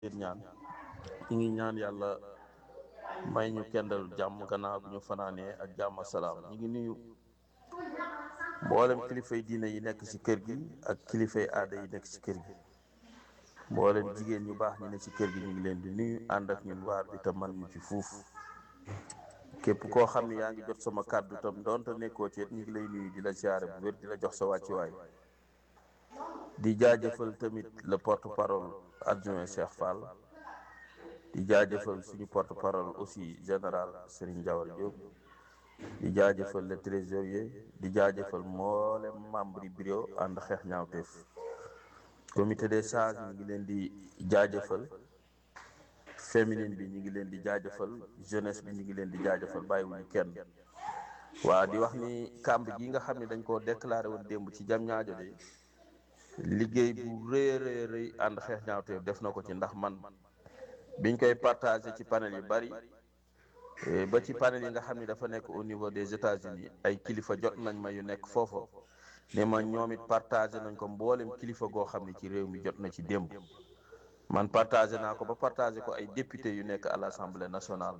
leen ñaan ñu ngi ñaan yàlla may ñu kendal jàmm gannaaw bi ñu fanaanee ak jàmm ak salaam ñu ngi nuyu mboolem kilifay diine yi nekk ci kër gi ak kilifay aada yi nekk ci kër gi mboolem jigéen ñu baax ñi ne ci kër gi ñu ngi leen di nuyu ànd ak ñun waar bi te man ñu ci fuuf képp koo xam ne yaa ngi jot sama kàddu tam doonte nekkoo ci ñu ngi lay nuyu di la siyaare bu wér di la jox sa wàccuwaay di jaajëfal tamit le porte parole adjoint Cheikh Fall di jaajëfal suñu porte parole aussi général Serigne Diawar Diop di jaajëfal le trésorier di jaajëfal mboolem membre yi bureau ànd xeex ñaawteef comité des sages ñu ngi leen di jaajëfal féminine bi ñu ngi leen di jaajëfal jeunesse bi ñu ngi leen di jaajëfal bàyyiwuñu kenn waa di wax ni kàmb gi nga xam ne dañ koo déclaré woon démb ci jam ñaajo de liggéey bu rëy rëy rëy ànd xeex ñaawteef def na ko ci ndax man biñ koy partagé ci panel yu bari ba ci panel yi nga xam ne dafa nekk au niveau des États-Unis ay kilifa jot nañ ma yu nekk foofa ne ma ñoom it partagé nañ ko mboolem kilifa goo xam ne ci réew mi jot na ci démb man partagé naa ko ba partagé ko ay député yu nekk à l'Assemblée nationale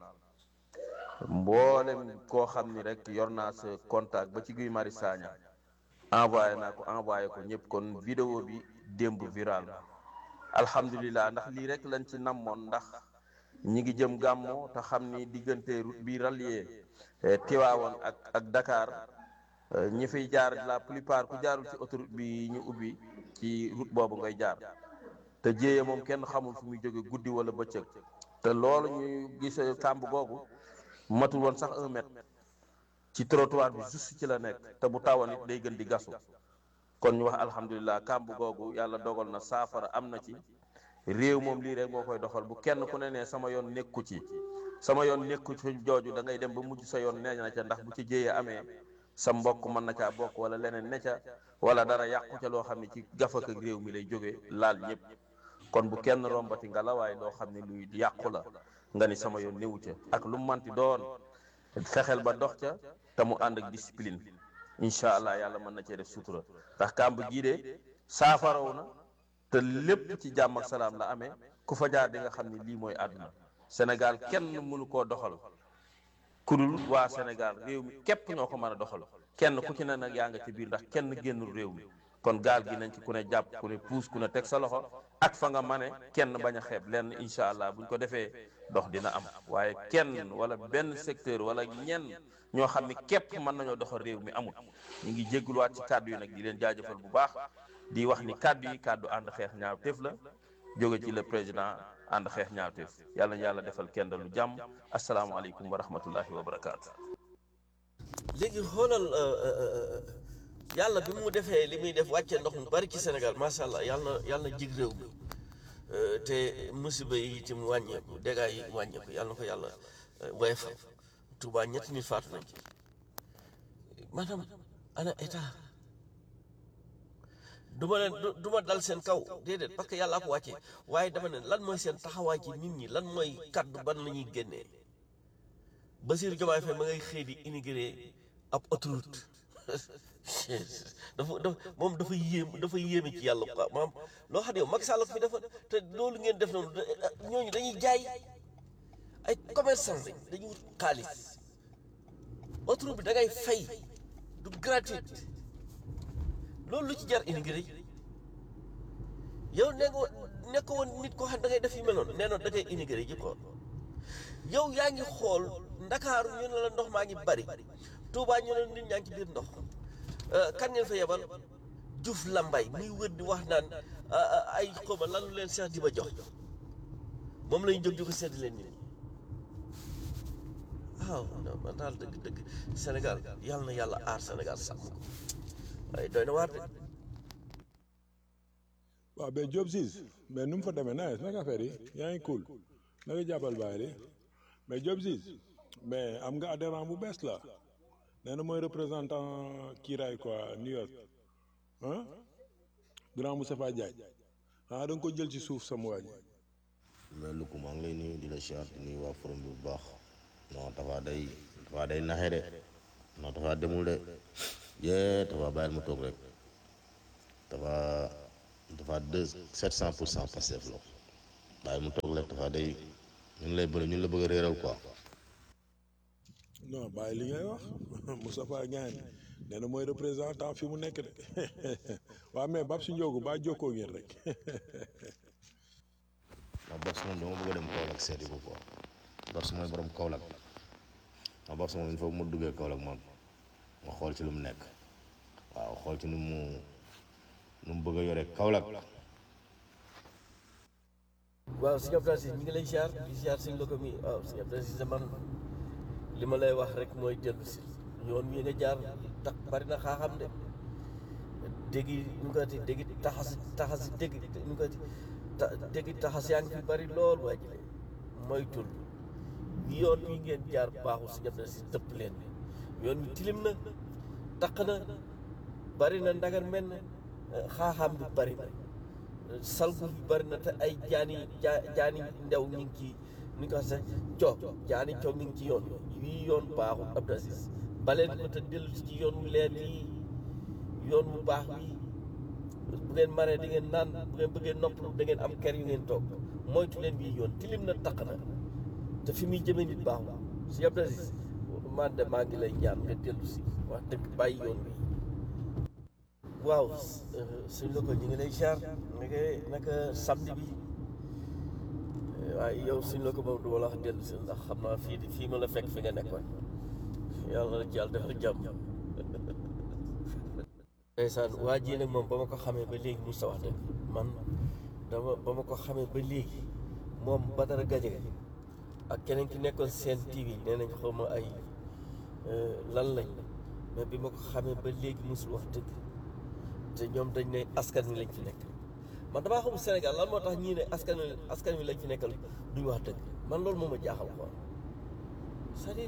mboolem koo xam ni rek yor naa sa contact ba ci Guy Marius Sagna envoyé naa ko envoyé ko ñëpp kon vidéo bi démb viral na alhamdulilah ndax lii rek lañ ci namoon ndax ñi ngi jëm gàmmo te xam ni diggante route bi rallier Tiwaawoon ak ak Dakar ñi fiy jaar la plupart ku jaarul ci autoroute bi ñu ubbi ci route boobu ngay jaar te jéeye moom kenn xamul fu muy jóge guddi wala bëccëg te loolu ñuy gis kàmb googu matul woon sax un mètre ci trottoir bi juste ci la nekk te bu tawoon it day gën di gasu kon ñu wax alhamdulilah kàmb googu yàlla dogal na saafara am na ci réew moom lii rek moo koy doxal bu kenn ku ne nee sama yoon nekku ci sama yoon nekku ci jooju da ngay dem ba mujj sa yoon nee na ca ndax bu ci jéyee amee sa mbokk mën na caa bokk wala leneen ne ca wala dara yàqu ca loo xam ne ci gafak ak réew mi lay jóge laal ñëpp kon bu kenn rombati nga la waaye loo xam ne luy yàqu la nga ni sama yoon newu ca ak lu manti doon fexeel ba dox ca te mu ànd ak discipline incha allah yàlla mën na cee def sutura ndax kàmb gii de saafaraw na te lépp ci jàmm ak salaam la amee ku fa jaar di nga xam ni lii mooy àdduna Sénégal kenn mënu koo doxal ku dul waa Sénégal réew mi képp ñoo ko mën a doxal kenn ku ci ne nag yaa nga ci biir ndax kenn génnul réew mi kon gaal gi nañ ci ku ne jàpp ku ne puus ku ne teg sa loxo ak fa nga mane kenn bañ a xeeb lenn incha allah buñ ko defee dox dina am waaye kenn wala benn secteur wala ñenn ñoo xam ni képp mën nañoo doxal réew mi amul ñu ngi jégguluwaat ci kàddu yi nag di leen jaajëfal bu baax di wax ni kàddu yi kàddu ànd xeex ñaawteef la jóge ci le président ànd xeex ñaawteef yàlla na yàlla defal kenn lu jàmm asalaamaaleykum wa rahmatullahi wa barakaatu. léegi xoolal yàlla bi mu defee li muy def wàccee ndox mu bari ci Sénégal macha allah yàlla na yàlla na jig réew mi te musiba yi itam wàññeeku dégâts yi wàññeeku yàlla na ko yàlla woyofal Touba ñetti nit faatu nañ ci maanaam ana état du ma leen du ma dal seen kaw déedéet parce que yàllaa ko wàccee waaye dama ne lan mooy seen taxawaay ci nit ñi lan mooy kaddu ban la ñuy génnee Bassirou Diomaye Faye ma ngay xëy di immigré ab autoroute dafa dafa moom dafa yéem dafa yéeme ci yàlla quoi maam loo xam ne yow Macky Sall ko fi defa te loolu ngeen def noonu ñooñu dañuy jaay ay commerçant lañ dañuy wut xaalis autoroute bi da ngay fay du gratuite loolu lu ci jar immigré yow ne nga nekk woon nit koo xam da ngay def yu mel noonu nee noonu da ngay immigré ji quoi yow yaa ngi xool ndakaaru ñu ne la ndox maa ngi bari Touba ñu ne nit ñaa ngi ci biir ndox kan ngeen fa yebal Diouf Lambay muy wër di wax naan ay xawma lan lu leen Cheikh di ba jox moom lañu jóg di ko sedd leen nit ñi waaw man daal dëgg dëgg Sénégal yàlla na yàlla aar Sénégal sàmm ko waaye doy na waar de waaw mais Diop Ciss mais nu mu fa demee nice naka affaire yi yaa ngi cool naka jàppal bàyyi li mais Diop Ciss mais am nga adhérent bu bees la nee na mooy représentant kiiraay quoi New York ah grand Moustapha Diagne ah da nga ko jël ci suuf sama waa ji mais lu ko maa ngi lay nuyu di la siyaar di nuyu waa forum bi bu baax non dafa day dafa day naxe de non dafa demul de yee dafa bàyyil mu toog rek dafa dafa deux sept cent pour cent Pastef la bàyyi mu toog rek dafa day ñun lay bëri ñun la bëgg a réeral quoi non bàyyi li ngay wax Moustapha Niane nee na mooy représentant fi mu nekk de waaw mais Babs Ndiogu ba jokkoo ngeen rek ndax Babs moom dama bëgg a dem Kaolack seeti ko quoi Babs mooy borom Kaolack ndax Babs moom il faut mu duggee Kaolack moom ma xool ci lu mu nekk waaw xool ci nu mu nu mu bëgg a yore Kaolack waaw sëñ Abdou Aziz ñu ngi lay ziar di ziar sëñ Loko mi waaw sëñ Abdou Aziz man li ma lay wax rek mooy dellu si yoon wi nga jaar tax bari na xaaxam de dégg ñu ko ti dégg taxas taxas dégg ñu ko ti ta dégg taxas yaa ngi fi bari lool waa ji moytul yoon wi ngeen jaar baaxul sëñ Abdou Aziz dëpp leen yoon wi tilim na taq na bari na ndagar mel na xaaxam bi bari na salgu bi bari na te ay jaani jaa jaani ndew ñu ngi ci ni ko sax coow jaani coow mi ngi ci yoon wii yoon baaxul Abdou Aziz baleen ko te dellu si ci yoon wu leer yi yoon wu baax wi bu ngeen maree di ngeen naan bu ngeen bëggee noppalu da ngeen am kër yu ngeen toog moytu leen bii yoon tilim na taq na te fi muy jëmee nit baaxul si Abdou Aziz man de maa ngi lay ñaan nga dellu si wax dëgg bàyyi yoon wi waaw suñ la ko ñu ngi lay jaar naka naka samedi bi waaye yow suñ la ko moom du ma la wax dellu si ndax xam naa fii fii ma la fekk fi nga nekkoon yàlla na ci yàlla defal jàmm ndeysaan waa ji nag moom ba ma ko xamee ba léegi mu sa wax dëgg man dama ba ma ko xamee ba léegi moom Badara Gadiaga ak keneen ki nekkoon seen TV nee nañ xaw ma ay lan lañ mais bi ma ko xamee ba léegi musul wax dëgg te ñoom dañ ne askan wi lañ fi nekk man damaa xamul Sénégal lan moo tax ñii ne askan wi askan wi lañ fi nekkal duñ wax dëgg man loolu moo ma jaaxal quoi c'est-à-dire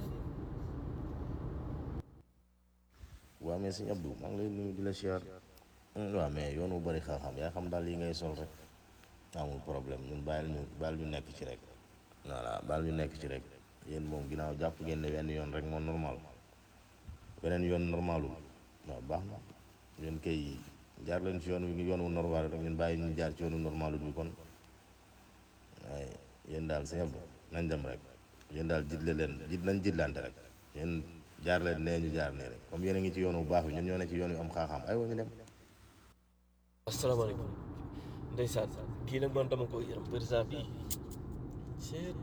waaw mais sëñ Abdou maa ngi lay nuyu di la siyaar waaw mais yoon wu bëri xam-xam yaa xam daal yi ngay sol rek amul problème ñun bàyyil ñu bàyyil ñu nekk ci rek voilà bàyyil ñu nekk ci rek yéen moom ginnaaw jàpp ngeen ne wenn yoon rek moo normal beneen yoon normalul waaw baax na yéen kay jaar leen ci yoon wi yoon wu normal rek ñun bàyyi ñu jaar ci yoonu normalul bi kon waaye yéen daal sëñ Abdou nañ dem rek yéen daal jitle leen jit nañ jitlante rek yéen jaar leen nee ñu jaar nee rek comme yéen a ngi ci yoon bu baax bi ñun ñoo ne ci yoon wi am xaaxaam ay wa ñu dem asalaamaaleykum ndeysaan kii nag man dama ko yërëm président bi c'est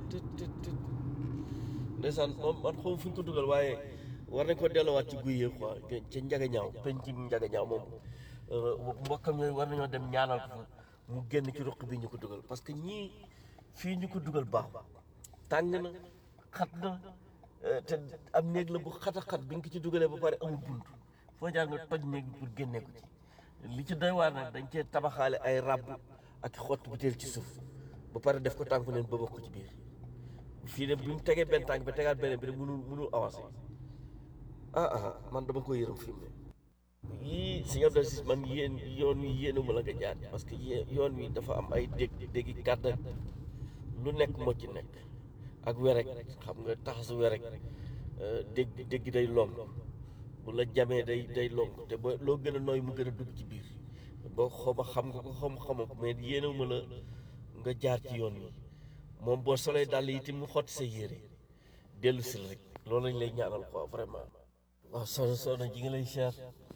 ndeysaan moom man xaw fu ñu ko dugal waaye war nañ ko delloowaat ci guy yi quoi ca njaga ñaaw penc njaga ñaaw moom mbokkam yooyu war nañoo dem ñaanal ko fa mu génn ci ruq bi ñu ko dugal parce que ñii fii ñu ko dugal baaxul tàng na xat na te am néeg la bu xat a xat bi nga ko ci dugalee ba pare amul bunt foo jaar nga toj néeg bi pour génnee ko ci li ci doy waar nag dañ cee tabaxaale ay ràbb ak xott bu teel ci suuf ba pare def ko tànku neen ba bokk ko ci biir fii de bi mu tegee benn tànk bi tegaat beneen bi rek mënul mënul avancé ah ah man dama ko yërëm fi mu ne yii sëñ Abdou Aziz man yéen yoon wi yéenuma la nga jaar parce que yéen yoon wi dafa am ay dégg déggi kàdd ak lu nekk moo ci nekk ak werek xam nga taxasu werek dégg dégg day long bu la jamee day day long te ba loo gën a nooy mu gën a dugg ci biir boo xoma xam nga ko xam xama ko mais yéenuma la nga jaar ci yoon wi moom boo solee dàll yi itam mu xotti sa yére dellu si rek loolu lañ lay ñaanal quoi vraiment waaw soxna soxna ji nga lay cher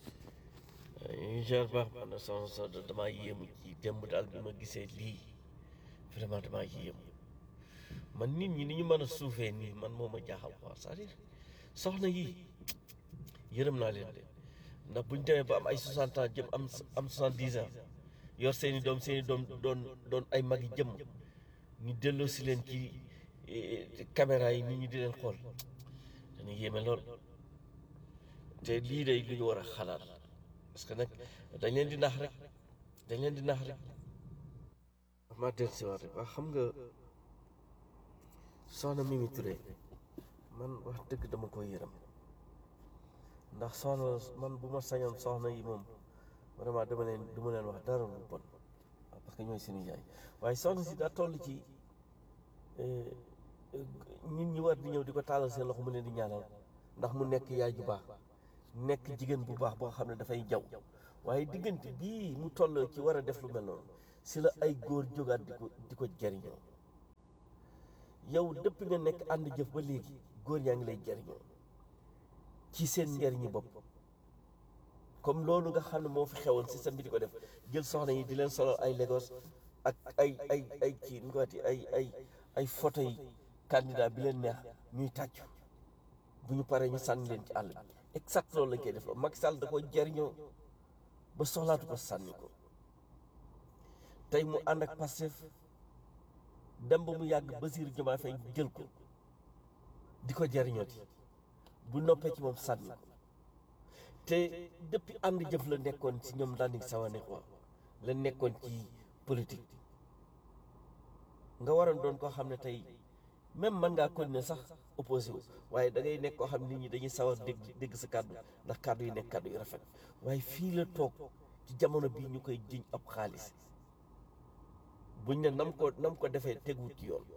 ñu cher baax man na soxna soxna damaa yéemu ci démb daal bi ma gisee lii vraiment damaa yéemu man nit ñi ni ñu mën a suufee nii man moo ma jaaxal quoi c'est-à-dire soxna yi yërëm naa leen de ndax bu ñu demee ba am ay 60 ans jëm am am 70 ans yor seeni doom seeni doom doon doon ay mag yi jëm ñu delloo si leen ci caméra yi nit ñi di leen xool dana yéeme lool te lii day lu ñu war a xalaat parce que nag dañ leen di nax rek dañ leen di nax rek ma del si waat rek waa xam nga soxna Mimi Touré man wax dëgg dama koy yërëm ndax soxna man bu ma sañoon soxna yi moom vraiment dama leen du ma leen wax dara lu bon parce que ñooy suñu yaay waaye soxna si daa toll ci nit ñi war di ñëw di ko taalal seen loxo mu leen di ñaanal ndax mu nekk yaay ju baax nekk jigéen bu baax boo xam ne dafay jaw waaye diggante bii mu toll ci war a def lu mel noonu si la ay góor jógaat di ko di ko jariñoo yow dëpp nga nekk ànd jëf ba léegi góor ñaa ngi lay jariñoo ci seen njariñi bopp comme loolu nga xam ne moo fi xewoon système bi di ko def jël soxna yi di leen solal ay Lagos ak ay ay ay kii nu ko waxati ay ay ay photo yi candidat bi leen neex ñuy tàccu bu ñu paree ñu sànni leen ci àll bi exact loolu lañ koy def Macky Sall da ko jariñoo ba soxlaatu ko sànni ko tey mu ànd ak Pastef dem ba mu yàgg Bassirou Diomaye Faye jël ko di ko jariñooti bu noppee ci moom sànni ko te depuis ànd jëf la nekkoon ci ñoom daal di sawane quoi la nekkoon ci politique nga waroon doon koo xam ne tey même mën ngaa continuer sax opposé wu waaye da ngay nekk koo xam nit ñi dañuy sawar dégg dégg sa kàddu ndax kàddu yi nekk kàddu yu rafet waaye fii la toog ci jamono bii ñu koy jiñ ab xaalis buñ ne nam ko nam ko defee teguwut ci yoon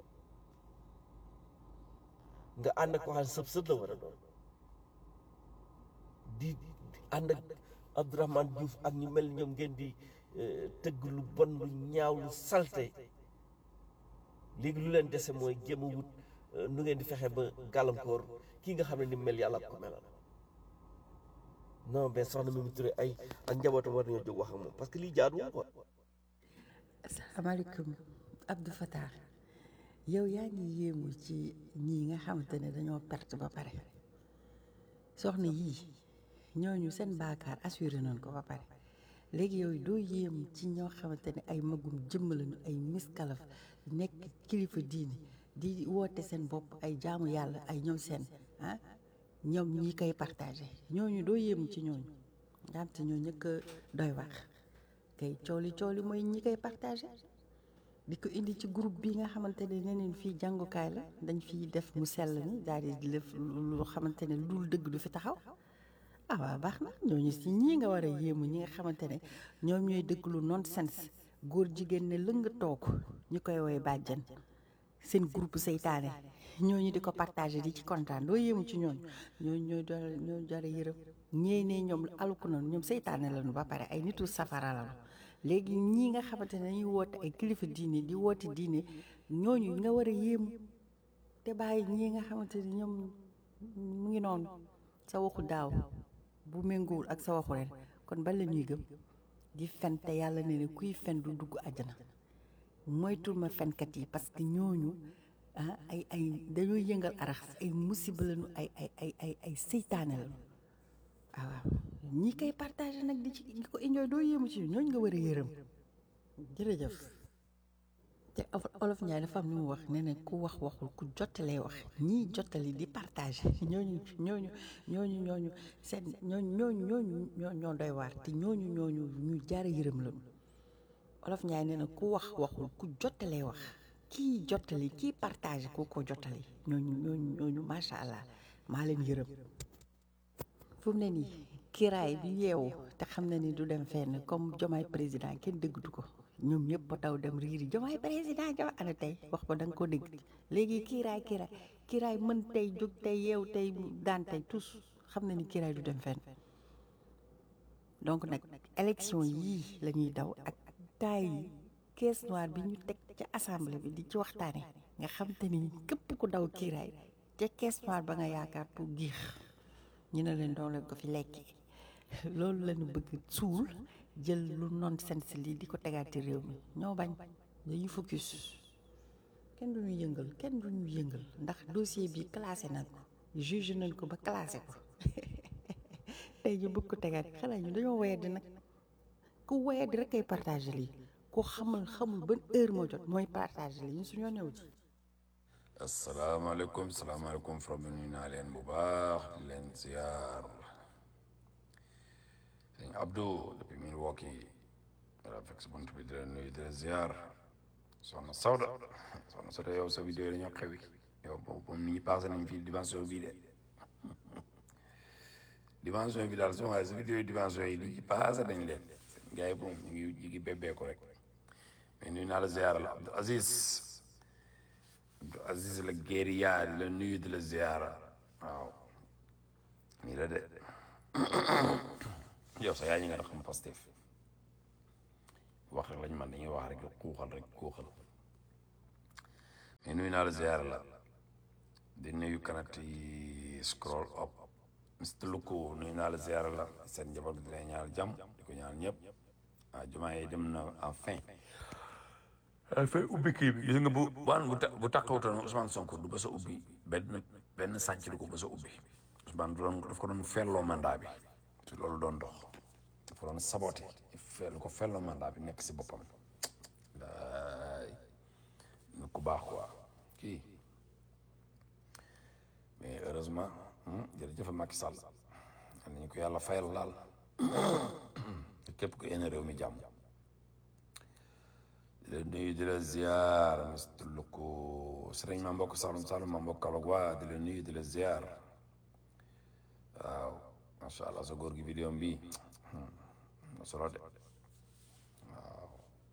nga ànd ak koo xam ne sëb sëb la war a doon di ànd ak Abdourahmane Diouf ak ñu mel ñoom ngeen di tëgg lu bon lu ñaaw lu salte léegi lu leen dese mooy jéem a wut nu ngeen di fexe ba gàllankoor kii nga xam ne ni mel yàlla ko melal non mais soxna Mimi Touré ay ak njabootam war nañoo jóg wax ak moom parce que lii jaaduwul quoi. asalaamaaleykum Abdou Fatah yow yaa ngi yéemu ci ñii nga xamante ne dañoo perte ba pare soxna yii ñooñu seen baakaar assuré nañ ko ba pare léegi yow doo yéem ci ñoo xamante ne ay magum jëmm lañu ay miskalaf nekk kilifa diini di woote seen bopp ay jaamu yàlla ay ñoom seen ah ñoom ñi koy partagé ñooñu doo yéemu ci ñooñu nga xam te ñoo ñëkk a doy wax kay cooli cooli mooy ñi koy partagé di ko indi ci groupe bi nga xamante ne neneen fii jàngukaay la dañ fiy def mu sell ni daal di def lu xamante ne lu dul dëgg du fi taxaw ah waaw baax na ñooñu si ñii nga war a yéemu ñi nga xamante ne ñoom ñooy dëgg lu nonsense góor jigéen ne lëng toog ñu koy woy bàjjan seen groupe seytaane ñooñu di ko partagé di ci kontaan doo yéemu ci ñooñu ñooñu ñooy dara ñoo jara yërëm ñee ne ñoom aluku noonu ñoom seytaane lañu ba pare ay nitu safara lañu léegi ñii nga xamante ne dañuy woote ay kilifa diine di woote diine ñooñu nga war a yéemu te bàyyi ñii nga xamante ne ñoom mu ngi noonu sa waxu daaw bu méngoowul ak sa waxu ren kon ban la ñuy gëm di fen te yàlla ne ne kuy fen du dugg àjjana moytul ma fenkat yi parce que ñooñu ah ay ay dañoo yëngal arax ay musiba lañu ay ay ay ay ay seytaane lañu waaw waaw ñi koy partagé nag di ci di ko enjoy doo yéemu ci ñooñ nga war a yërëm jërëjëf te olof Njaay dafa am lu mu wax nee na ku wax waxul ku jottalee wax ñii jottali di partagé ñooñu ñooñu ñooñu ñooñu seen ñooñu ñooñu ñooñu ñoo ñoo doy waar te ñooñu ñooñu ñu jaara yërëm lañu olof Njaay nee na ku wax waxul ku jottalee wax kii jottali kii partagé ku ko jottali ñooñu ñooñu ñooñu macha allah maa leen yërëm fu mu ne nii kiraay bi yeewu te xam na ni du dem fenn comme jomaay président kenn déggatu ko ñoom ñëpp ba taw dem riiri jomaay président jomaay ana tey wax ba da nga ko dégg léegi kiiraay kiiraay kiiraay mën tey jóg tey yeewu tey daan tey tous xam na ni kiiraay du dem fenn donc nag élection yii la ñuy daw ak taay yi caisse noire bi ñu teg ca assemblée bi di ci waxtaane nga xam te ni képp ku daw kiiraay ca caisse noire ba nga yaakaar pour giix ñu ne leen doon leen ko fi lekkee loolu lañu bëgg suul jël lu nonsense lii di ko tegaat ci réew mi ñoo bañ dañuy focus kenn du ñu yëngal kenn du ñu yëngal ndax dossier bi classé nañ ko juge nañ ko ba classé ko tey ñu bëgg ko tegaat xanaa ñu dañoo woye di nag ku woye di rek ay partagé lii ku xamul xamul ban heure moo jot mooy partagé lii ñu suñoo new ci asalaamaaleykum salaamaaleykum from bi nuyu naa leen bu baax di leen ziar sëñ Abdou depuis Milwaukee wala fekk si bunt bi di leen nuyu di leen ziar soxna Sawda soxna Sawda yow sa vidéo yi dañoo xewi yow boobu nit ñi passé nañ fii dimension bii de dimension bi daal su ma sa vidéo yi dimension yi li ci passé dañ leen gars yi boom ñu ngi ñu ngi bébbeeku rek mais nuyu naa la ziar la Abdou Aziz Abdou Aziz la guérilla di la nuyu di la ziara waaw nii la de yow sa yaa ñi nga xam Pastef wax rek lañ man dañuy wax rek xuuxal rek xuuxal mais nuyu naa la ziar la di nuyu kanati scroll up Mr Luko nuyu naa la ziar la seen njaboot di leen ñaanal jàmm di ko ñaanal ñëpp ah jumaa yi dem na enfin dafay ubbi kii bi gis nga bu waan bu ta bu taxawutoon Ousmane Sonko du ba sa ubbi benn benn sànc du ko ba sa ubbi Ousmane du doon daf ko doon felloo mandat bi te loolu doon dox dafa doon saboté fellu ko felloo mandat bi nekk si boppam laay nit ku baax quoi kii mais heureusement jërëjëf Macky Sall nañu ko yàlla fayal laal képp ku yéene réew mi jàmm di la nuyu di la ziar Mr Luko sëriñ ma mbokk Saloum Saloum ma mbokk Kaolack waa di la nuyu di la ziar waaw macha allah sa góor gi vidéo bi na solo de waaw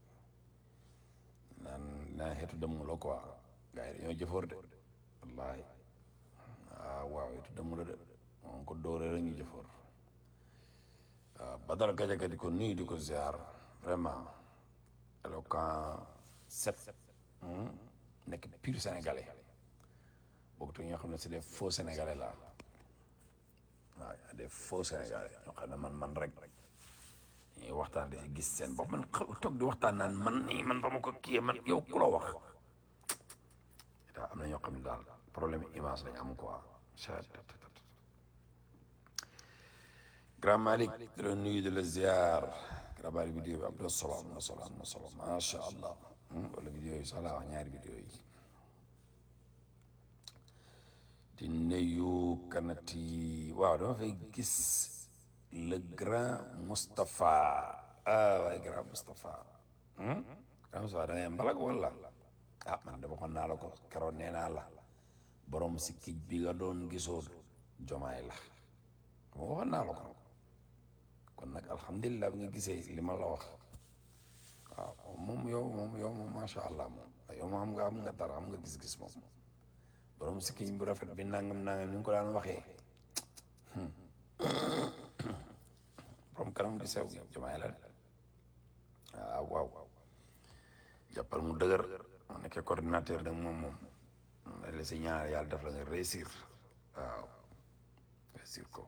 naan naan xeetu dëmm la quoi gars yi dañoo jëfoor de wallaahi waaw waaw xeetu dëmm la de moom ko dóoree rek ñu jëfoor waaw Badara Gajaga di ko nuyu di ko ziar vraiment éloquent set nekk pur sénégalais bokkut ñoo xam ne c'est des faux sénégalais la waaw y a des faux sénégalais ñoo xam ne man man rek ñuy waxtaan di si gis seen bopp man xaw toog di waxtaan naan man nii man ba ma ko kiyee man yow ku la wax daa am na ñoo xam ne daal problème image lañ am quoi grand Malick di la nuyu di la ziar grand Malick vidéo bi am na solo am na solo am na solo macha allah wala vidéo yi sax laa wax ñaari vidéo yi di nuyu kanati waaw dama fay gis le grand Moustapha ah waaye grand Moustapha grand Moustapha da ngay mbalag wala ah man de waxoon naa la ko keroon nee naa la borom si kij bi nga doon gisoo jomaay la ma waxoon naa la ko kon nag alhamdulilah bi nga gisee li ma la wax waaw moom yow moom yow moom macha allah moom yow moom am nga am nga dara am nga gis-gis moom borom si kij bu rafet bi nangam nangam ni nga ko daan waxee borom kanam gi sew jomaay la de waaw waaw jàppal mu dëgër mu nekkee coordinateur nag moom moom la si ñaar yàlla def la nga réussir waaw réussir ko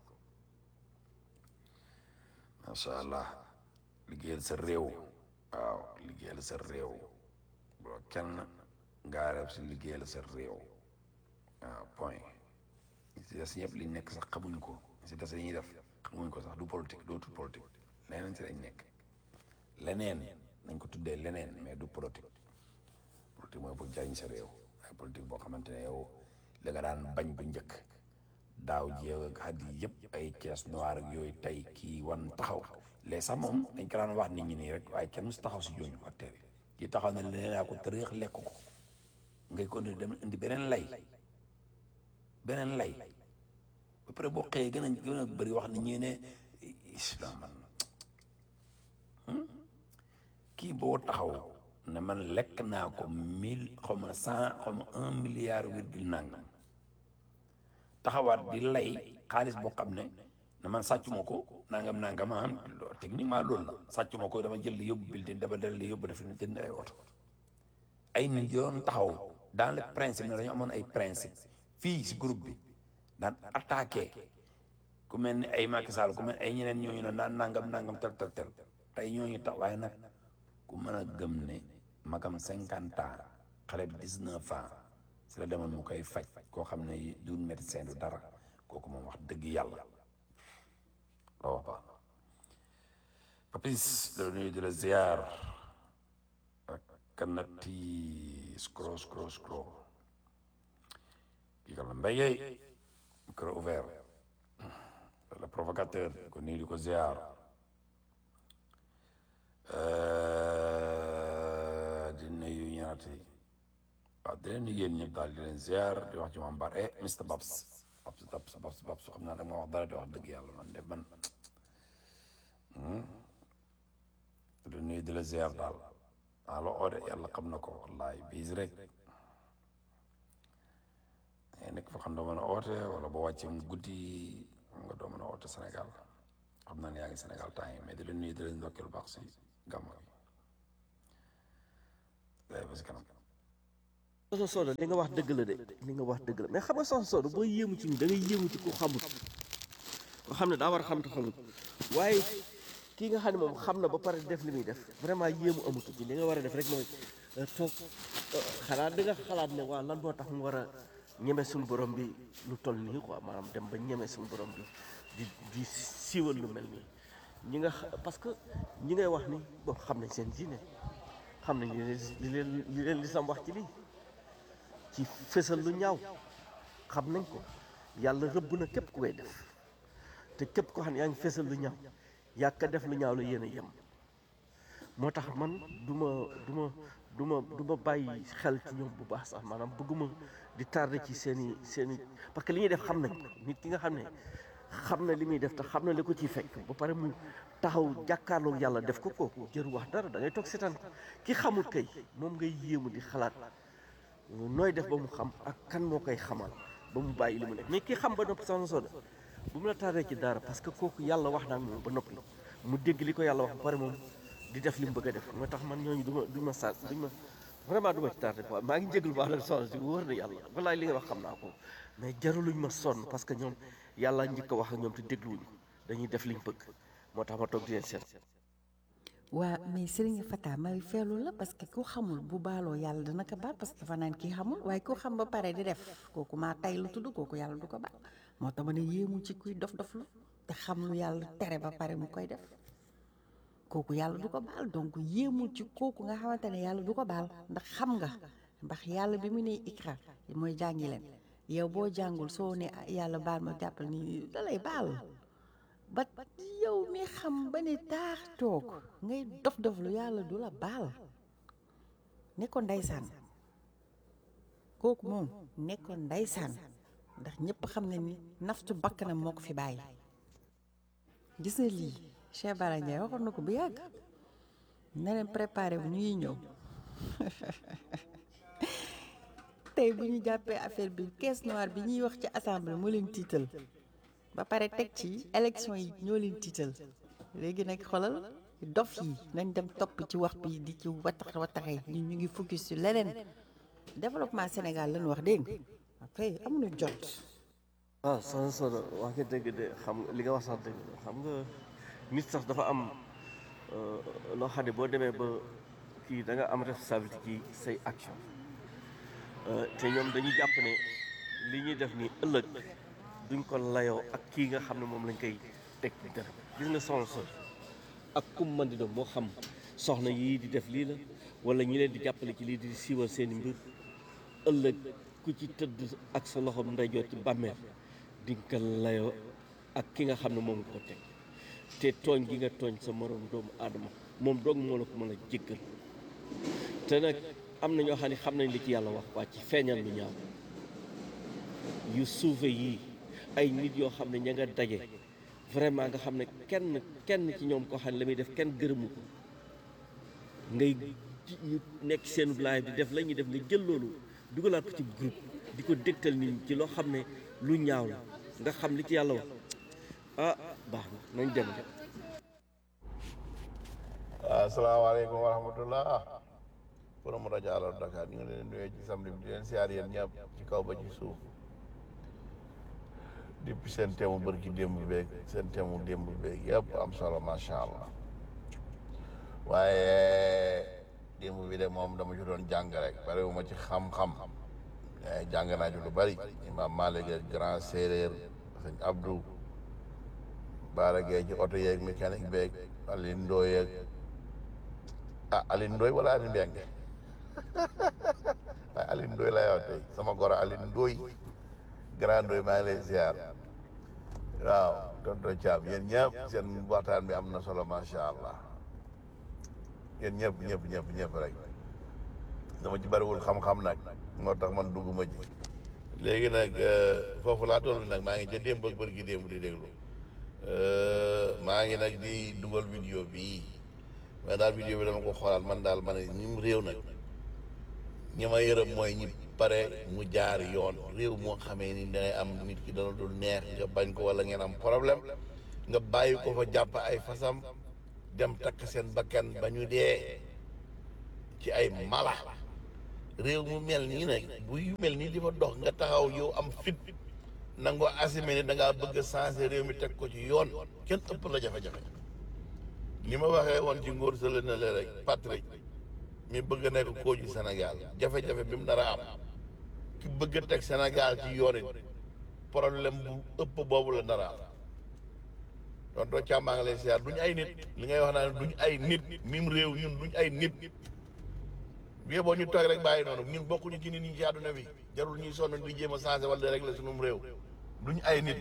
macha allah liggéeyal sa réew waaw liggéeyal sa réew boo kenn ngaareeb si liggéeyal sa réew waaw point si des ñëpp li nekk sax xamuñ ko si des ñuy def xamuñ ko sax du politique dootul politique leneen si lañ nekk leneen nañ ko tuddee leneen mais du politique politique mooy pour jariñ sa réew waaye politique boo xamante ne yow la nga daan bañ bu njëkk daaw jéew ak at yi yëpp ay caisse noire ak yooyu tey kii wan taxaw les sax moom dañ ko daan wax nit ñi nii rek waaye kenn musu taxaw si jooju acteur yi kii taxaw na leneen yaa ko tërëx lekk ko ngay ko dem indi beneen lay beneen lay ba pare boo xëyee gën a gën a bëri wax ni ñii ne islam man kii boo taxaw ne man lekk naa ko mille xaw ma cent xaw ma un milliard virgule nangam taxawaat di lay xaalis boo xam ne ne man sàccuma ko nangam nangam ah techniquement loolu la sàccuma ko dama jël di yóbbu building dama del di yóbbu def na jënd ay oto ay nit yoon taxaw dans le principe ne dañu amoon ay principe fii si groupe bi daan attaqué ku mel ni ay Macky Sall ku mel ay ñeneen ñooñu ne naan nangam nangam tel tel tel tey ñooñu tax waaye nag ku mën a gëm ne magam cinquante ans xale bi dix-neuf ans si la demoon mu koy faj koo xam ne du médecin du dara kooku moom wax dëgg yàlla la wax ba papis la nuyu di la ziar ak kanati scro scro scro kii kan la mbéyee micro ouvert le provocateur ko nuyu di ko ziar di nuyu ñaati waaw di leen nuyu yéen ñëpp daal di leen ziar di wax ci moom bar eh Mr Babs Babs Babs Babs Babs xam naa da nga wax dara di wax dëgg yàlla man de man di nuyu di la ziar daal maa la oode yàlla xam na ko wallahi biis rek ngay nekk fa xam doo mën a oote wala boo wàccee mu guddi xam nga doo mën a oote Sénégal xam naa ne yaa ngi Sénégal temps yi mais di leen nuyu di leen ndokkeel baax si gàmm gi day ba si kanam soxna Soda li nga wax dëgg la de li nga wax dëgg la mais xam nga soxna Soda boo yéemu ci ni da ngay yéemu ci ku xamul ko xam ne daa war a xam te xamul waaye kii nga xam ne moom xam na ba pare def li muy def vraiment yéemu amatu ci li nga war a def rek mooy euh, toog euh, xanaa di nga xalaat ne waaw lan moo tax mu war a ñeme suñu borom bi lu toll nii quoi maanaam dem ba ñeme suñu borom bi di di siiwal lu mel nii ñi nga xa- parce que ñi ngay wax ni bon xam nañ seen diine xam nañ li leen li leen li leen lislam wax ci lii ci fësal lu ñaaw xam nañ ko yàlla rëbb na képp ku koy def te képp ko xam ne yaa ngi fësal lu ñaaw yaa ka def lu ñaaw la yéen a yem moo tax man du ma du ma du ma du ma bàyyi xel ci ñoom bu baax sax maanaam bëgguma di tardé ci seen i seen i parce que li ñuy def xam nañ ko nit ki nga xam ne xam na li muy def te xam na li ko ciy fekk ba pare mu taxaw jàkkaarloog yàlla def ko kooku jëru wax dara da ngay toog seetaan ko ki xamul kay moom ngay yéemu di xalaat nooy def ba mu xam ak kan moo koy xamal ba mu bàyyi li mu nekk mais ki xam ba noppi soxna Soda bu mu la tardé ci dara parce que kooku yàlla wax na ak moom ba noppi mu dégg li ko yàlla wax ba pare moom di def li mu bëgg a def moo tax man ñooñu du ma du ma sa duñ ma vraiment du ma ci tardé quoi maa ngi jégalu baax na soxna si wóor na yàlla walaay li nga wax xam naa ko mais jaruluñ ma sonn parce que ñoom yàlla njëkk a wax ak ñoom te dégluwuñu dañuy def liñ bëgg moo tax ma toog di leen seet waa mais Serigne Fata may feelu la parce que ku xamul bu baaloo yàlla dana ko baal parce que dafa naan kii xamul waaye ku xam ba pare di def kooku maa tay lu tudd kooku yàlla du ko baal moo tax ma ne yéemu ci kuy dof dof lu te xam lu yàlla tere ba pare mu koy def kooku yàlla du ko baal donc yéemu ci kooku nga xamante ne yàlla du ko baal ndax xam nga ndax yàlla bi mu ne ikra mooy jàngi leen yow boo jàngul soo ne ah, yàlla baal ma jàppal ni dalay baal ba yow mi xam ba ne taax toog ngay dof dof lu yàlla du la baal ne ko ndeysaan kooku moom ne ko ndeysaan ndax ñëpp xam ne ni naftu bakkanam moo ko fi bàyyi gis nga lii Cheikh Bara Ndiaye waxoon na ko bu yàgg na leen préparé bu ñuy ñëw tey bu ñu jàppee affaire bi caisse noire bi ñuy wax ci assemblée moo leen tiital ba pare teg ci élection yi ñoo leen tiital léegi nag xoolal dof yi nañ dem topp ci wax bi di ci watax wataxee ñu ñu ngi focus ci leneen développement Sénégal lañu wax dégg nga après amuñu jot waaw soxna Soda wax nga dëgg de xam li nga wax sax dëgg la xam nga nit sax dafa am euh, loo xam ne boo demee ba kii da nga am responsabilité ci say action Euh, te ñoom dañuy jàpp ne li ñuy def nii ëllëg duñ ko layoo ak kii nga xam ne moom lañ koy teg ci dara gis nga soxna Soda ak kum man di doon moo xam soxna yii di def lii la wala ñi leen di jàppale ci lii di siiwal seen i mbir ëllëg ku ci tëdd ak sa loxo ndeyjoor ci bàmmeel di nga ko layoo ak ki nga xam ne moom nga ko teg te tooñ gi nga tooñ sa moroom doomu aadama moom doog moo la ko mën a jéggal te nag am na ñoo xam ne xam nañ li ci yàlla wax waa ci feeñal lu ñaaw yu suufe yii ay nit yoo xam ne ña nga daje vraiment nga xam ne kenn kenn ci ñoom koo xam ne la muy def kenn gërëmu ko ngay ji- ñu nekk seen live di def la ñuy def nga jël loolu dugalaat ko ci groupe di ko dégtal nit ñi ci loo xam ne lu ñaaw la nga xam li ci yàlla wax ah baax na nañ dem de asalaamaaleykum wa rahmatullah borom rajo Allo Dakar ñu ngi leen di nuyee ci samedi bi di leen siyaar yéen ñëpp ci kaw ba ci suuf depuis seen teemu bërki démb beeg seen teemu démb beeg yëpp am solo macha allah waaye démb bi de moom dama ci doon jàng rek bari wu ma ci xam-xam waaye jàng naa ci lu bari imam Malick ak grand séeréer sëñ Abdou Baara Gueye ci oto yeeg mécanique beeg Alioune Ndoye yeeg ah Alioune Ndoye wala Alioune Mbengue waaye Alioune Ndoye lay wax tey sama goro Alioune Ndoye grand Ndoye maa ngi lay ziar waaw tonton Thiam yéen ñëpp seen waxtaan bi am na solo macha allah yéen ñëpp ñëpp ñëpp ñëpp rek dama ci bariwul xam-xam nag moo tax man dugguma ci léegi nag foofu laa toll nag maa ngi ca démb ak bërki démb di déglu maa ngi nag di dugal vidéo bii mais daal vidéo bi dama ko xoolaat man daal ma ne ñi mu réew nag ñi ma yërëm mooy ñi pare mu jaar yoon réew moo xamee ni dangay am nit ki dana dul neex nga bañ ko wala ngeen am problème nga bàyyi ko fa jàpp ay fasam dem takk seen bakkan ba ñu dee ci ay mala réew mu mel nii nag bu yu mel nii di fa dox nga taxaw yow am fit nangoo assumé ne da ngaa bëgg a changé réew mi teg ko ci yoon kenn ëpp la jafe-jafe li ma waxee woon ci ngóor sële na le rek Patrick mi bëgg a nekk kooju Sénégal jafe-jafe bi mu nar a am ki bëgg a teg Sénégal ci yoon it problème bu ëpp boobu la nar a am doon doo càmmaa nga lay siyaar duñ ay nit li ngay wax naa ne duñ ay nit mim réew ñun duñ ay nit bi boo ñu toog rek bàyyi noonu ñun bokkuñu ci nit ñi ci àdduna bi jarul ñuy sonn di jéem a changé wala di régler sunum réew duñ ay nit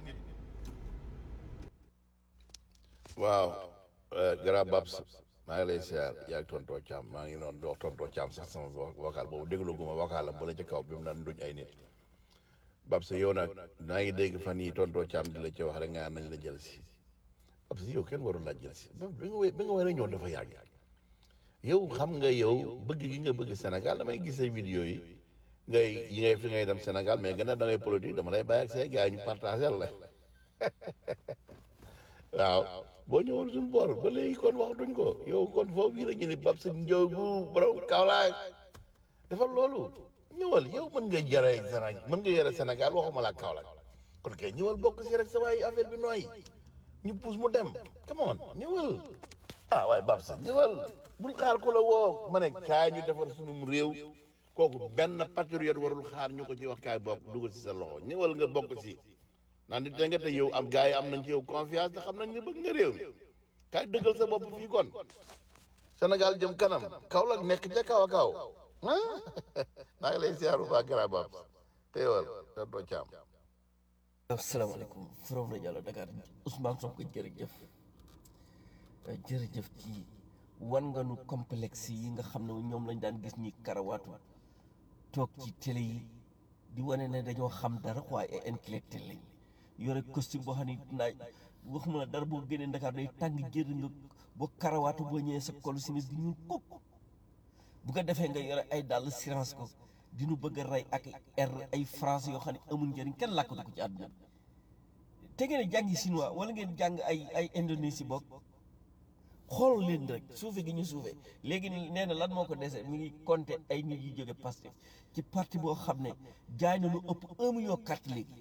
waaw gara babs maa ngi lay siyaar yaa ngi tontoo caam maa ngi noonu dox tontoo caam sax sama vocal boobu déglu guma vocal am ba la ci kaw bi mu naan duñ ay nit babs yow nag naa ngi dégg fan yi tontoo caam di la ci wax rek nga nañ la jël si babs yow kenn warul laa jël si ba nga wa- ba nga war a ñëw dafa yàgg yow xam nga yow bëgg gi nga bëgg Sénégal damay gis say vidéo yi ngay yi ngay fi ngay dem Sénégal mais gën a da ngay politique dama lay bàyyi ak say gars yi ñu partagé la waaw boo ñëwoon suñu boor ba léegi kon waxatuñ ko yow kon foofu yi la ñu ni bab sa njow bu borom Kaolack dafa loolu ñëwal yow mën nga jare Sénégal mën nga yore Sénégal waxuma la Kaolack kon kay ñëwal bokk si rek sa waay affaire bi nooy ñu pousse mu dem come on ñëwal ah waaye bab sa ñëwal bul xaar ku la woo ma ne kaay ñu defar sunum réew kooku benn patriote warul xaar ñu ko ci wax kaay bokk dugal si sa loxo ñëwal nga bokk si naan nit da nga te yow am gars yi am nañ ci yow confiance te xam nañ ne bëgg nga réew mi kaay dëggal sa bopp fii kon Sénégal jëm kanam Kaolack nekk ca kaw a kaw ah maa ngi lay siyaaru baa gara bab teewal te doo caam asalaamaaleykum Forum Radio Allo Dakar Ousmane Sonko jërëjëf waaye jërëjëf ci wan nga nu complexe yi nga xam ne ñoom lañ daan gis ñi karawaatu toog ci télé yi di wane ne dañoo xam dara waaye ay intellectuel lañ yore costume boo xam ne naaj waxuma la dara boo génnee Dakar day tàng jër nga boo karawaatu boo ñëwee sa kolu si di ñuul kuk bu ko defee nga yore ay dàll science ko di nu bëgg a rey ak r ay français yoo xam ne amul njëriñ kenn làkkatu ko ci àdduna bi te ngeen a jàngi chinois wala ngeen jàng ay ay indonésie bokk xool leen rek suufe gi ñu suufe léegi nee na lan moo ko dese mi ngi compter ay nit yu jóge Pastef ci parti boo xam ne jaay na lu ëpp un million carte léegi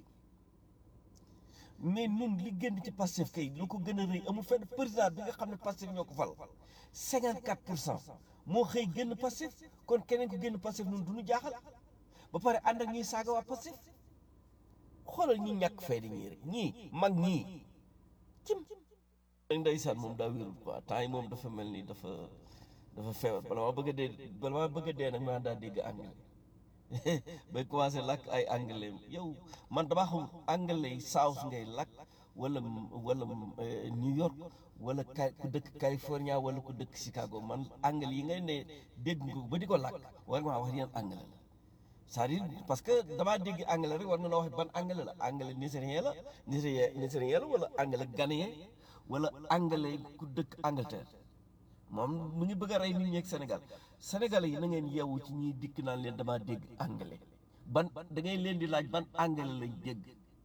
mais nun li génn ci Pastef kay lu ko gën a rëy amul fenn président bi nga xam ne Pastef ñoo ko fal 54 pour cent moo xëy génn Pastef kon keneen ko génn Pastef nun du ñu jaaxal ba pare ànd ak ñuy saaga waa Pastef xoolal ñi ñàkk fay di ñii rek ñii mag ñii cim ndeysaan moom daa wérul quoi temps yi moom dafa mel ni dafa dafa feebar bala maa bëgg a dee bala maa bëgg a dee nag maa daa dégg anglais bay commencé làkk ay anglais yow man damaa xam anglais South ngay làkk wala wala New York wala ka ku dëkk California wala ku dëkk Chicago man anglais yi ngay ne dégg nga ko ba di ko làkk war nga maa wax yan anglais la c'est-à-dire parce que damaa dégg anglais rek war nga noo wax ban anglais la anglais nigérien la nigérien nigérien la wala anglais ghanéen wala anglais ku dëkk Angleterre moom mu ngi bëgg a rey nit ñi ak Sénégal Sénégalais yi na ngeen yeewu ci ñiy dikk naan leen damaa dégg anglais ban da ngay leen di laaj ban anglais lañ dégg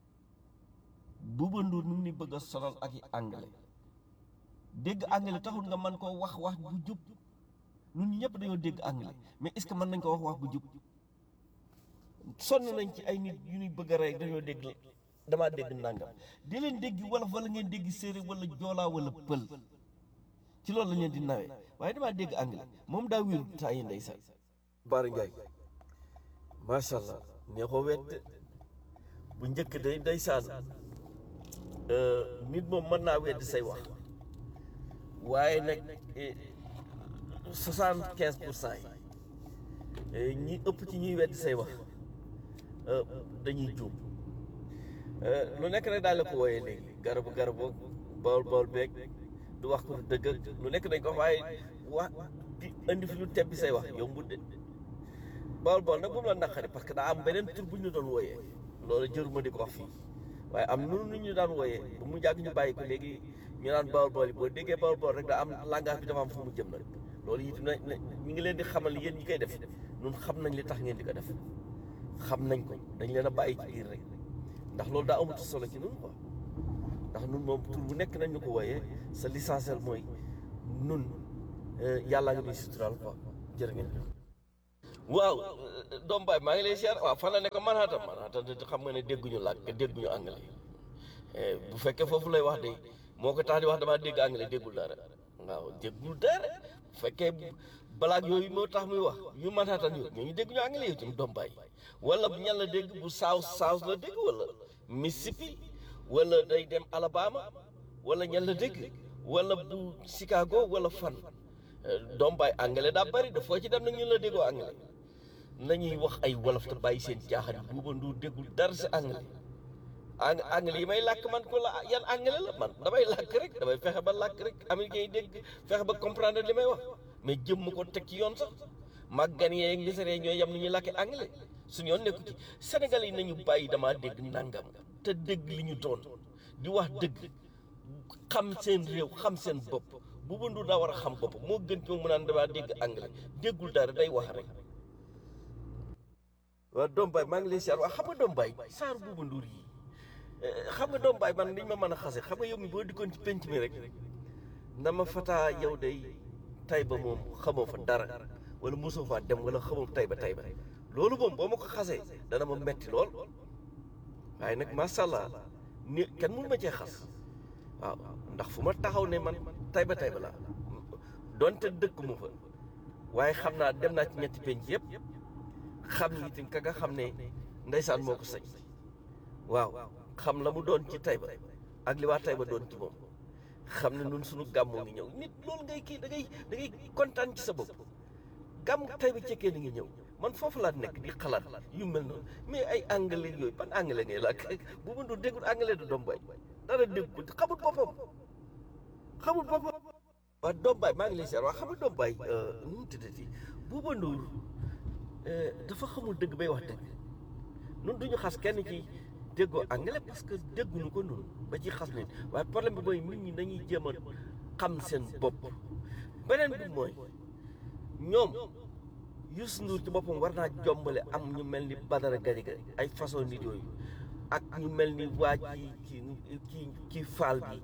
Bouba Ndour nu ngi ni bëgg a sonal ak i anglais dégg anglais taxul nga mën koo wax wax bu jub ñun ñëpp dañoo dégg anglais mais est-ce que mën nañ ko wax wax bu jub sonn nañ ci ay nit yu ñuy bëgg a rey dañoo dégg damaa dégg nangam di leen dégg wolof wala ngeen dégg séeréer wala joolaa wala pël ci loolu lañ leen di nawee waaye damaa dégg anglais moom daa wéru temps yi ndeysaan Baara Ndiaye macha allah neexoo wet bu njëkk day ndeysaan nit moom mën naa weddi say wax waaye nag soixante quinze pour cent yi ñi ëpp ci ñuy weddi say wax dañuy juum lu nekk nag daal la ko wooyee léegi garabu garabu bool bool beeg du wax ko dëgg ak lu nekk dañ ko wax waaye wax di indi fi lu tebbi say wax yombut de bool bool nag bu mu la naqari parce que daa am beneen tur bu ñu doon wooyee loolu jëruma di ko wax fii waaye am nunu nu ñu daan wooyee bu mu jàgg ñu bàyyi ko léegi ñu naan bool bool yi boo déggee bool bool rek daa am langage bi dafa am fu mu jëm nag loolu itam na ñu ngi leen di xamal yéen ñi koy def ñun xam nañ li tax ngeen di ko def xam nañ ko dañ leen a bàyyi ci biir rek ndax loolu daa amatu solo ci nun quoi ndax nun moom tur bu nekk nañ ñu ko wooyee sa l'essentiel mooy nun yàlla nga ñuy suturaal quoi jërë ngeen jëf waaw doom baay maa ngi lay siyaar waaw fan la nekk Manhattan Manhattan de xam nga ne dégguñu làkk dégguñu anglais Eh, bu fekkee foofu lay wax de moo ko tax di wax damaa dégg anglais déggul dara waaw déggul dara bu fekkee balaag yooyu moo tax muy wax yu Manhattan yooyu ñooñu dégguñu anglais yow tamit doom baay wala bu ñan la dégg bu South South la dégg wala Mississippi wala day dem Alabama wala ñan la dégg wala bu Chicago wala fan Eh, doom baay anglais daa bari de foo ci dem nag ñun la déggoo anglais nañuy wax ay wolof te bàyyi seen jaaxal buuba nduur déggul dara si anglais ang anglais yi may làkk man ko la yan anglais la man damay làkk rek damay fexe ba làkk rek américain yi dégg fexe ba comprendre li may wax mais jëm ko teg ci yoon sax màggan yee ak misère ñooy yem ni ñuy làkke anglais suñu yoon nekku ci Sénégal yi nañu bàyyi damaa dégg nangam te dégg li ñu doon di wax dëgg xam seen réew xam seen bopp Buuba Nduur daa war a xam bopp moo gën ci moom mu naan damaa dégg anglais déggul dara day wax rek waaw doom baay maa ngi lay siyaar waaw xam nga doom baay saar Buuba Nduur yi xam nga doom baay man liñ ma mën a xase xam nga yow mi boo dikkoon ci penc mi rek ndama fataa yow day tay ba moom xamoo fa dara wala mosoo faa dem wala xamoo tay ba tay ba loolu moom boo ma ko xasee dana ma metti lool waaye nag macha allah ni kenn mënu ma cee xas waaw ndax fu ma taxaw ne man tay ba tay ba laa donte dëkk mu fa waaye xam naa dem naa ci ñetti penc yëpp xam ni itam ka nga xam ne ndeysaan moo ko sañ waaw xam la mu doon ci Tayba ak li waa Tayba doon ci moom xam ne nun suñu gàmmoo ngi ñëw nit loolu ngay kii da ngay da ngay kontaan ci sa bopp gàmm Tayba cekkee ni ngi ñëw man foofu laa nekk di xalaat yu mel noonu mais ay anglais yooyu ban anglais ngay làkk bu ma doon déggul anglais du doom bay dara déggul xamul boppam xamul boppam waa doom baay maa ngi lay seet waa xam nga doom baay nu mu tuddati Buuba Nduur dafa xamul dëgg bay wax dëgg nun duñu xas kenn ci déggoo anglais parce que dégguñu ko noonu ba ci xas nit waaye problème bi mooy nit ñi dañuy jéem a xam seen bopp beneen bi mooy ñoom Youssou Ndour ci boppam war naa jombale am ñu mel ni Badara Gadiaga ay façon nit yooyu ak ñu mel ni waa ji ki ki ki faal bi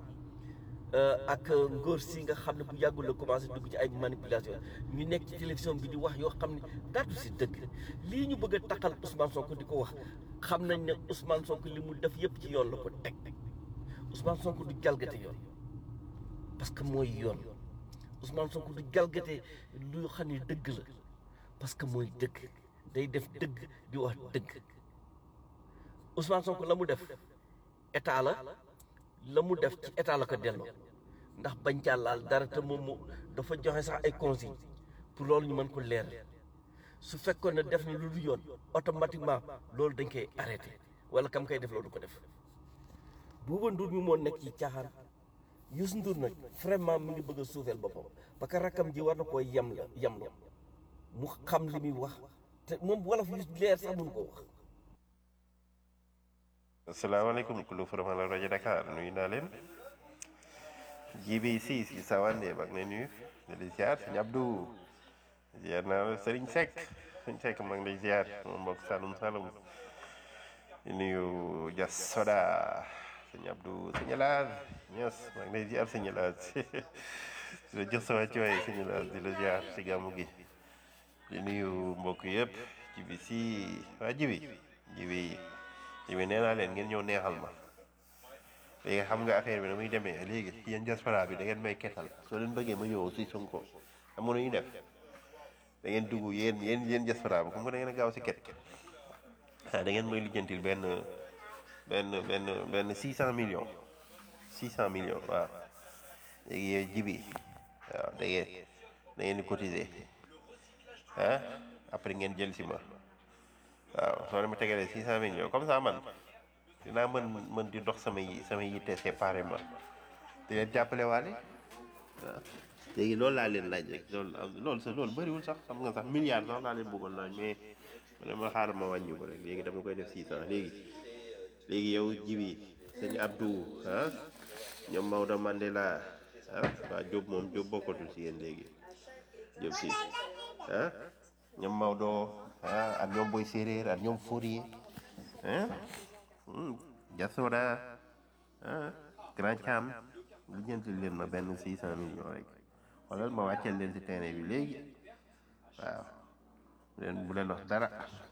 ak ngóor si nga xam ne bu yàggul la commencé dugg ci ay manipulation ñu nekk ci télévision bi di wax yoo xam ne daatu si dëgg lii ñu bëgg a taxal Ousmane Sonko di ko wax xam nañ ne Ousmane Sonko li mu def yëpp ci yoon la ko teg Ousmane Sonko du jalgate yoon parce que mooy yoon Ousmane Sonko du jalgate lu xam ne dëgg la parce que mooy dëgg day def dëgg di wax dëgg Ousmane Sonko la mu def état la la mu def ci état la ko delloo ndax bañ caa laal dara te moom mu dafa joxe sax ay consignes pour loolu ñu mën ko leer su fekkoon ne def na lu dul yoon automatiquement loolu dañ koy arrêté wala kam koy def loolu du ko def Buuba Nduur mi moo nekk ci caaxaan Youssou Ndour nag vraiment mi ngi bëgg a suufeel boppam parce que rakkam ji war na koo yem la yem la mu xam li muy wax te moom wolof yu leer sax mënu ko wax asalaamaaleykum kulu faramal la rajo Dakar nuyu naa leen jibi si si sawande bak na nuyu di la ziar sëñ Abdou ziar naa la Sëriñ Seck sëriñ Seck maa ngi lay ziar moom mbokk Saloum Saloum di nuyu Jas Soda sëñ Abdou sëñ Elaas ños maa ngi lay ziar sëñ Elaas di la jox sa wàccuwaay sëñ Elaas di la ziar si gàmmu gi di nuyu mbokk yëpp jibi si waa jibi jibi jibi nee naa leen ngeen ñëw neexal ma léegi xam nga affaire bi na muy demee léegi yéen diaspora bi da ngeen may kettal soo leen bëggee ma ñëw si Sonko xam nga nu ñuy def da ngeen dugg yéen yéen yéen diaspora bi comme que da ngeen a gaaw si ket ah da ngeen may lijjantil benn benn benn benn six cent millions six cent millions waaw léegi yow jibi waaw da ngeen da ngeen di cotiser ah après ngeen jël si ma waaw soo leen ma tegalee six cent millions comme ça man dinaa mën mën di dox sama yi sama yitte séparément di leen jàppale waale waaw léegi loolu laa leen laaj rek loolu loolu sa loolu bëriwul sax xam nga sax milliard sax laa leen bëggoon laaj mais ma ne ma xaaral ma wàññi ko rek léegi dama koy def six cent léegi léegi yow jibi sëñ Abdou ah ñoom Maodo Mandela ah waa Diop moom Diop bokkatul si yéen léegi Diop si ah ñoom Maodo ah ak ñoom Boy Séeréer ak ñoom Fourier ah Jasoda ah Grand Cham lijjantil leen ma benn six cent millions rek xoolal ma wàcceel leen si terrain bi léegi waaw bu leen bu leen wax dara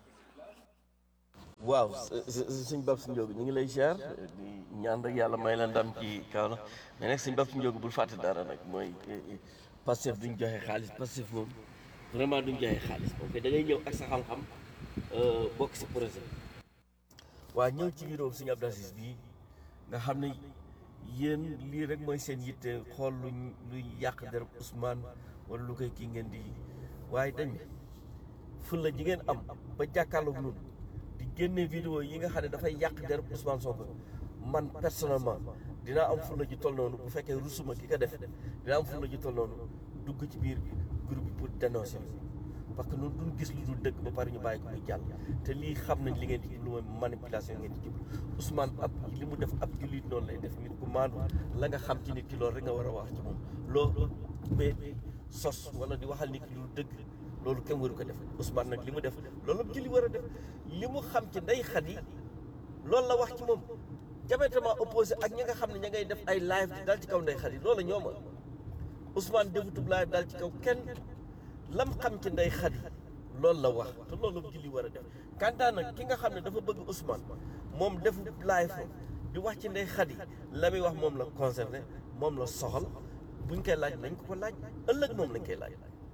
waaw sëñ Bab si Njóogu ñu ngi lay ziar di ñaan rek yàlla may la ndam ci kaw na mais nag sëñ Bab si Njóogu bul fàtte dara nag mooy Pastef duñ joxe xaalis Pastef moom vraiment duñ joxe xaalis ok da ngay ñëw ak sa xam-xam bokk si projet waa ñëw ci bureau sëñ Abdou Aziz bii nga xam ne yéen lii rek mooy seen yitte xool luñ luy yàq der Ousmane wala lu koy kii ngeen di waaye dañ ne fulla ji ngeen am ba jàkkaarloog ñun di génne vidéo yi nga xam ne dafay yàq der Ousmane Sonko man personnellement dinaa am fulla ji toll noonu bu fekkee rusuma ki ko def dinaa am fulla ji toll noonu dugg ci biir groupe bi pour dénoncer parce que ñun duñ gis lu dul dëgg ba pare ñu bàyyi ko muy jàll te lii xam nañ li ngeen di jublu mooy manipulation ngeen di jublu Ousmane ab li mu def ab jullit noonu lay def nit ku maandu la nga xam ci nit ki loolu rek nga war a wax ci moom loo mais sos wala di waxal nit ki lu dëgg loolu kenn waru ko def Ousmane nag li mu def loolu ab julli war a def li mu xam ci ndey xat yi loolu la wax ci moom diamétralement opposé ak ñi nga xam ne ña ngay def ay live di dal ci kaw ndey xat yi loolu ñooma Ousmane defutub live dal ci kaw kenn lam xam ci ndey xat yi loolu la wax te loolu ab julli war a def kantaa nag ki nga xam ne dafa bëgg Ousmane moom defu live di wax ci ndey xat yi la muy wax moom la concerné moom la soxal buñ koy laaj nañ ko ko laaj ëllëg moom lañ koy laaj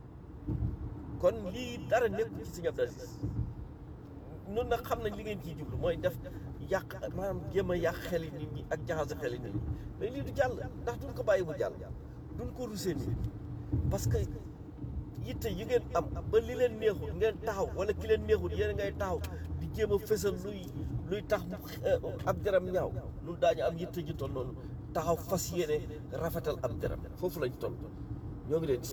kon lii dara nekkul ci Sëñ Abdou Aziz nun nag xam nañ li ngeen ciy jublu mooy def yàq maanaam jéem a yàq xeli nit ñi ak jaxase xeli nit ñi mais lii du jàll ndax duñ ko bàyyi mu jàll duñ ko rusee nii parce que yitte yi ngeen am ba li leen neexul ngeen taxaw wala ki leen neexul yéen ngay taxaw di jéem a fësal luy luy tax ab jaram ñaaw nun daañu am yitte ji toll noonu taxaw fas yéene rafetal ab jaram foofu lañ toll ñoo ngi leen di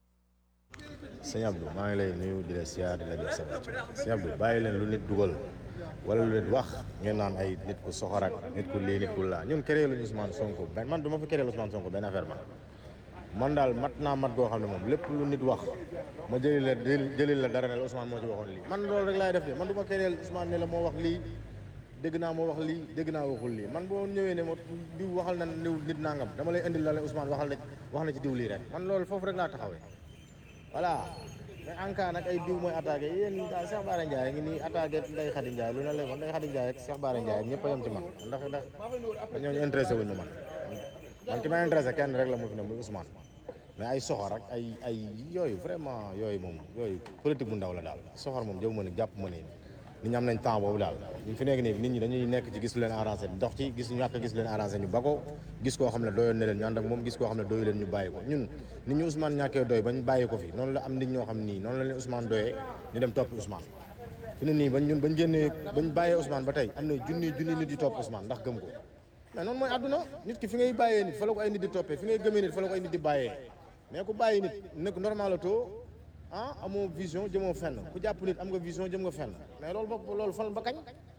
sëñ Abdou maa ngi lay nuyu di la siyaar di la jox sa wàcc sëñ Abdou bàyyi leen lu nit dugal wala lu nit wax ngeen naan ay nit ku soxor ak nit ku lii nit ku laa ñun créé luñu Ousmane Sonko benn man du ma fi créé Ousmane Sonko benn affaire man man daal mat naa mat goo xam ne moom lépp lu nit wax ma jëli la jëli la dara ne la Ousmane moo ci waxoon lii man loolu rek laay def de man du ma créé Ousmane ne la moo wax lii dégg naa moo wax lii dégg naa waxul lii man boo ñëwee ne ma diw waxal na diw nit nangam dama lay indil la la Ousmane waxal na wax na ci diw lii rek man loolu foofu rek laa taxawee voilà mais en cas nag ay diw mooy attaqué yéen daal Cheikh Bara Ndiaye ngi nii attaqué Ndeye Khady Ndiaye lu ne la Ndeye Khady Ndiaye ak Cheikh Bara Ndiaye ñëpp a yem ci man ndax ndax dañoo ñu intéressé wuñ ma man man ki ma intéressé kenn rek la mu fi ne muy Ousmane mais ay soxor ak ay ay yooyu vraiment yooyu moom yooyu politique bu ndaw la daal soxor moom jëw ma ne jàpp ma ne nit ñi am nañ temps boobu daal ñu fi nekk nii nit ñi dañuy nekk ci gis lu leen arrangé dox ci gis ñàkk gis lu leen arrangé ñu ba ko gis koo xam ne doyoon na leen ñu ànd ak moom gis koo xam ne doyu leen ñu bàyyi ko ñun nit ñu Ousmane ñàkkee doy bañ bàyyi ko fi noonu la am nit ñoo xam nii noonu la leen Ousmane doyee ñu dem topp Ousmane fi ne nii bañ ñun bañ génnee bañ bàyyee Ousmane ba tey am na junni junni nit di topp Ousmane ndax gëm ko mais noonu mooy àdduna nit ki fi ngay bàyyee nit fa la ko ay nit di toppee fi ngay gëmee nit fa la ko ay nit di bàyyee mais ku bàyyi nit nag normal la too ah amoo vision jëmoo fenn ku jàpp nit am nga vision jëm nga fenn mais loolu bopp loolu fan ba kañ.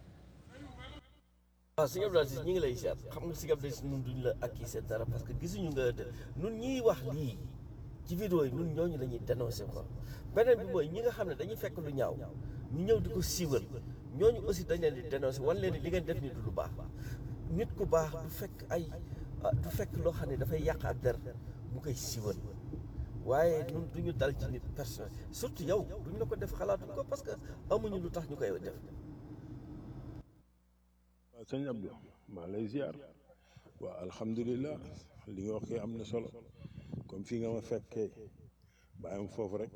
waaw sëñ Abdou Aziz ñi ngi lay seet xam nga sëñ Abdou Aziz ñun duñ la accusé dara parce que gisuñu nga de ñun ñiy wax lii ci vidéo yi ñun ñooñu la ñuy dénoncé quoi beneen bi mooy ñi nga xam ne dañuy fekk lu ñaaw ñu ñëw di ko siiwal ñooñu aussi dañ leen di dénoncé wan leen li ngeen def ni du lu baax nit ku baax du fekk ay du fekk loo xam ne dafay yàq ab der mu koy siiwal waaye ñun du ñu dal ci nit personnel surtout yow duñ la ko def xalaatuñ ko parce que amuñu lu tax ñu koy def. waaw sëñ Abdou maa lay ziar waaw alhamdulilah li nga wax kay am na solo comme fii nga ma fekkee bàyyam foofu rek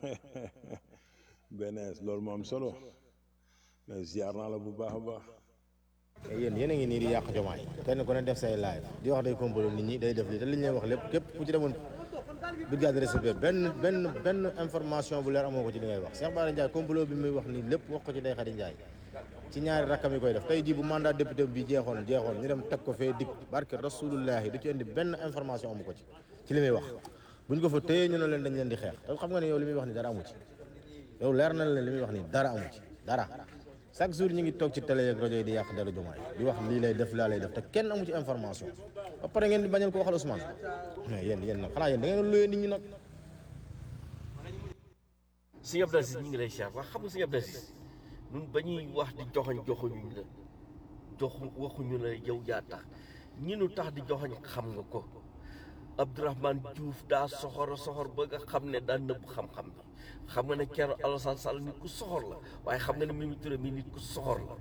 benees loolu moo am solo mais ziar naa la bu baax a baax. mais yéen yéen a ngi nii di yàq jomaay kenn ku ne def say live di wax day complot nit ñi day def lii te li ñu leen wax lépp képp ku ci demoon brigade de réserve benn benn benn information bu leer amoo ko ci li ngay wax Cheikh Bara Ndiaye complot bi muy wax nii lépp wax ko ci Ndeye Khady Ndiaye ci ñaari rakkam yi koy def tey jii bu mandat député bi jeexoon jeexoon ñu dem teg ko fee dik barke rasulullahi du ci indi benn information amu ko ci ci li muy wax buñ ko fa téye ñu ne leen dañ leen di xeex te xam nga ne yow li muy wax ni dara amu ci yow leer na leen li muy wax ni dara amu ci dara chaque jour ñu ngi toog ci télé ak rajo yi di yàq dara jumaay di wax lii lay def laa lay def te kenn amu ci information ba pare ngeen di bañal ko waxal Ousmane mais yéen yéen nag xanaa yéen da ngeen luyee nit ñi nag sëñ Abdou Aziz ñu ngi lay siyaar wax xam nga sëñ Abdou Aziz ñun ba ñuy wax di joxoñ joxuñuñ la jox waxuñu la yow yaa tax ñi nu tax di joxoñ xam nga ko Abdourahmane Diouf daa soxor soxor ba nga xam ne daa nëbb xam-xam bi xam nga ne Thierno Alassane Sall nit ku soxor la waaye xam nga ne Mimi Touré mi nit ku soxor la